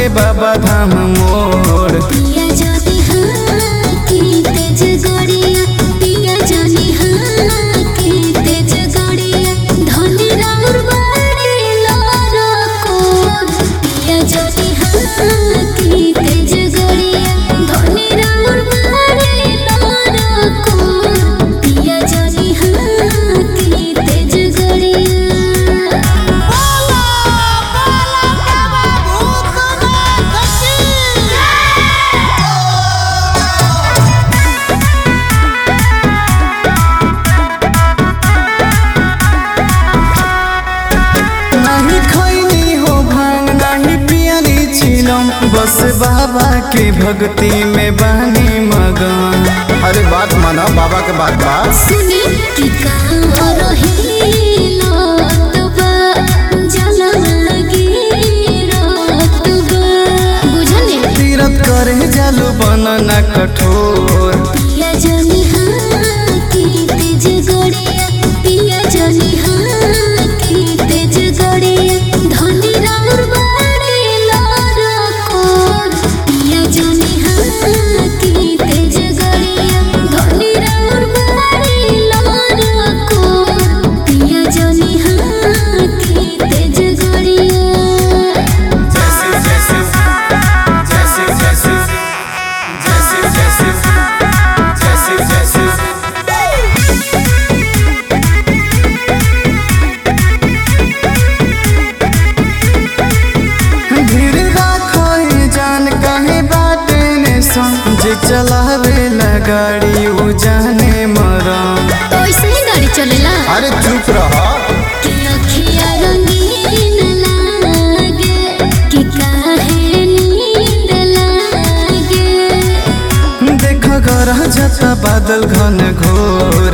बाबा धाम मोर पिया जानी हाँ की तेज गड़िया पिया जानी हाँ की तेज गड़िया धनी राउर बाड़ी लारा कोर पिया जानी हाँ की तेज गड़िया धनी राउर बाड़ी लारा कोर पिया जानी हाँ की तेज गड़िया नहीं खैनी हो भांग नहीं पियनी छिलम बस बाबा के भक्ति में बानी मगन अरे बात माना बाबा के बात बा सुनी कि कहाँ रहेला तबा जलवा गिरत बा। बुझने तीरथ करे जालू बनना कठोर पिया जानी हाँ की तेज गड़िया पिया जानी हाँ की तेज गड़िया धनी राउर बाड़े लारा कोर पिया जानी हाँ की तेज गड़िया धनी राउर बाड़े लारा कोर पिया जानी हाँ की तेज गड़िया धीर राखो ये जान कहे बाटे ने संग जे चलावे ला गाड़ी उ जाने मरम तो ऐसे ही गाड़ी चलेला अरे चुप रह कि अखिया रंगीन लागे कि काहे नींद लागे देख गरह जता बादल घन घोर